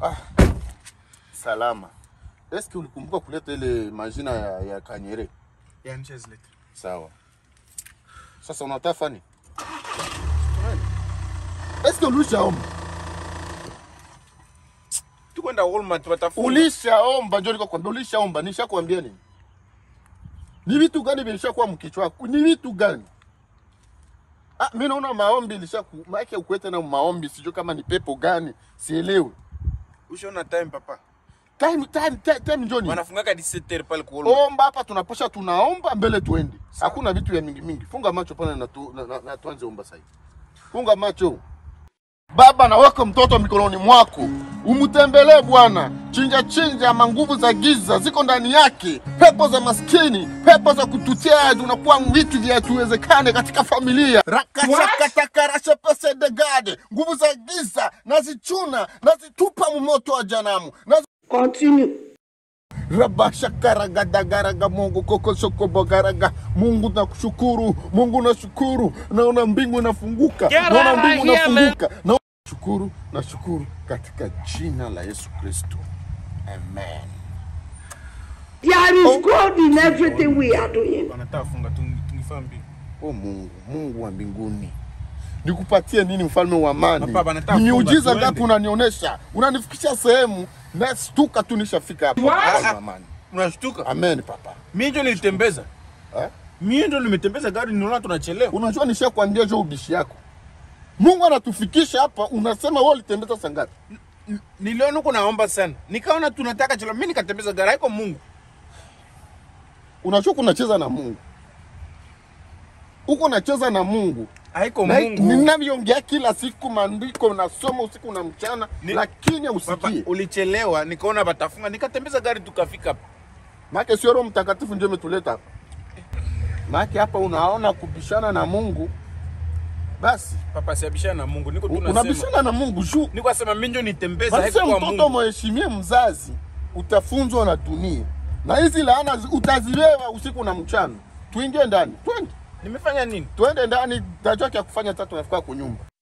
Ah, salama. Eske ulikumbuka kuleta ile majina ya, ya Kanyere? Ya nishazileta. Sawa. Sasa unataka fani? Eske ulishaomba? Tukwenda Walmart watafunga. Ulishaomba ndio niko kwambia ulishaomba, nishakwambia nini? Ni vitu gani vilishakuwa mkichwa wako? Ni vitu gani? Ah, mimi naona maombi ilishaku maana ukwete na maombi sijui kama ni pepo gani, sielewi. Ushaona time papa. Time time time, time njoni. Wanafungaka 17h pale kwa Walmart. Omba hapa tunaposha tunaomba mbele tuende. Hakuna vitu ya mingi mingi. Funga macho pale na, tu, na, na, na tuanze omba sasa. Funga macho. Baba na wako mtoto mikononi mwako, umtembelee Bwana. Chinja chinja, manguvu za giza ziko ndani yake, pepo za maskini, pepo za kututia, tunakuwa vitu vya tuwezekane katika familia. rakachakatakarashepesede nguvu za giza nazichuna, nazitupa mumoto wa janamu, nazi Continue. rabashakaragadagaraga Mungu kokosokobogaraga Mungu nakushukuru, Mungu nashukuru, naona mbingu inafunguka, naona mbingu inafunguka, naona shukuru, nashukuru katika jina la Yesu Kristo, amen. There is God in everything we are doing. Wanataka funga tungifaa mbili. O Mungu, Mungu wa mbinguni, nikupatie nini, mfalme wa amani? Papa, nataka Ni miujiza funga, ngapi tuende. unanionyesha? Unanifikisha sehemu nastuka tu, nishafika hapa. Mfalme wa amani, Unashtuka? amen. Papa Mimi ndio nilitembeza. eh? Mimi ndio nimetembeza gari niona tunachelewa. Unajua nishakwambia jo ubishi yako. Mungu anatufikisha hapa, unasema wewe ulitembeza saa ngapi? N- Niliona huko naomba sana. Nikaona tunataka chelewa. Mimi nikatembeza gari haiko Mungu. Unajua kunacheza na Mungu, uko nacheza na Mungu Haiko na Mungu. ninavyoongea kila siku, maandiko nasoma usiku na mchana, Ni- lakini Papa, usikie. ulichelewa, nikaona batafunga, nikatembeza gari tukafika hapa. Maana sio Roho Mtakatifu ndio umetuleta hapa. Maana hapa unaona kubishana na Mungu, basi Papa siabishana na Mungu. Niko u- tunasema. unabishana na Mungu juu Niko nasema mimi ndio nitembeza Basi haiko kwa mtoto Mungu. mheshimie mzazi, utafunzwa na dunia, na hizi laana zi- utazibeba usiku na mchana. Tuingie ndani, twende Nimefanya nini? twende ndani, tajua kya kufanya tatu, nafika kwa nyumba.